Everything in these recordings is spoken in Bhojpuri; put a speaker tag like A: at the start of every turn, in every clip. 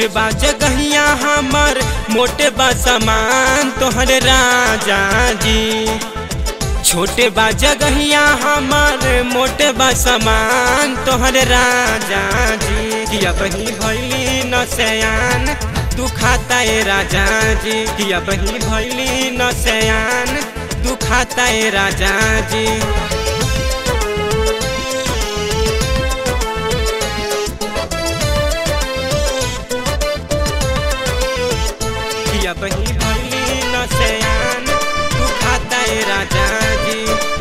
A: छोटे बा जगहिया हमर मोटे बा सामान तोहर राजा जी छोटे बा जगहिया हमर मोटे बा सामान तोहर राजा जी किया बही भैली न सयान तू खाता ए राजा जी किया बही भैली न सयान तू खाता ए राजा जी किया बही भैली न सयान तू खाता ए राजा जी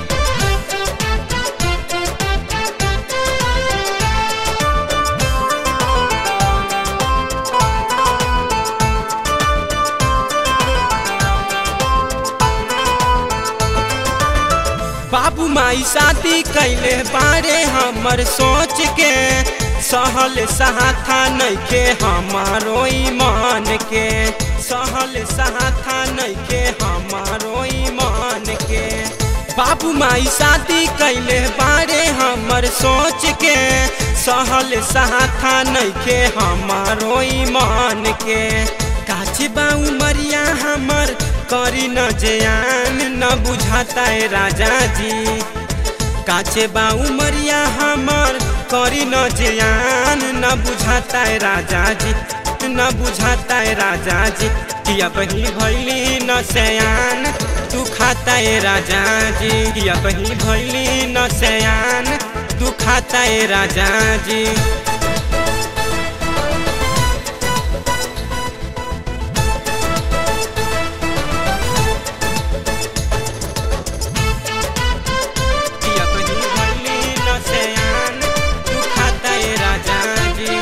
A: बाबू माई शादी कैले बारे हमर सोच के सहल सहाथा नइखे हमारो ईमान के सहल सहाथा नइखे हमारो ईमान के बाबू माई शादी कैले बारे हमर सोच के सहल सहाथा नइखे हमारो ईमान के काचे बा उमरिया हमर करी न जयान न बुझाता है राजा जी काचे बा उमरिया हमर करी न जयान न बुझाता है राजा जी न बुझाता है राजा जी किया बही भैली न सयान तू खाता है राजा जी किया बही भैली न सयान तू खाता है राजा जी किया बही भैली न सयान तू खाता ए राजा जी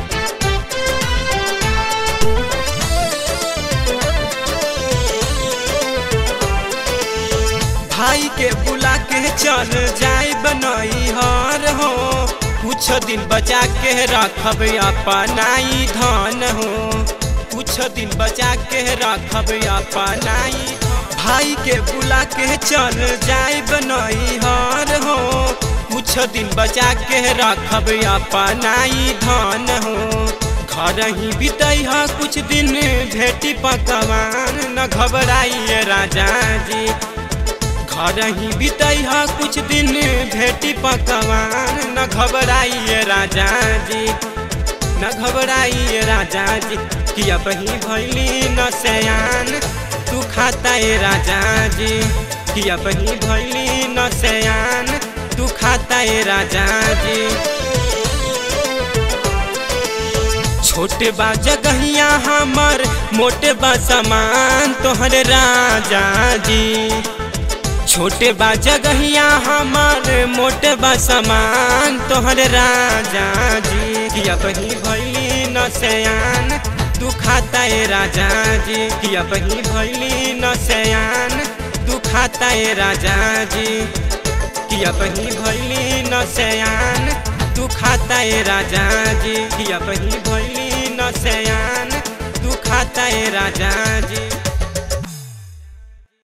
A: भाई के बुला के चल जाए बनई हर हो कुछ दिन बचा के रखब अपनाई धन हो कुछ दिन बचा के रखब अपनाई भाई के बुला के चल जाए बनई हर हो कुछ दिन बचा के रखब अपनाई धन हो घर ही बीतई है कुछ दिन भेटी पकवान न घबराइए राजा जी घर ही बीतई है कुछ दिन भेटी पकवान न घबराइए राजा जी न घबराइए राजा जी किया बही भैली न सयान तू खाता ए राजा जी किया बही भैली न सयान तू खाता ए राजा जी छोटे बा जगहिया हमर मोटे बा सामान तोहर राजा जी छोटे बा जगहिया हमर मोटे बा सामान तोहर राजा जी किया बही भैली न सयान तू खाता ए राजा जी किया बही भैली न सयान तू खाता ए राजा जी किया बही भैली न सयान तू खाता ए राजा जी किया बही भैली न सयान तू खाता ए राजा जी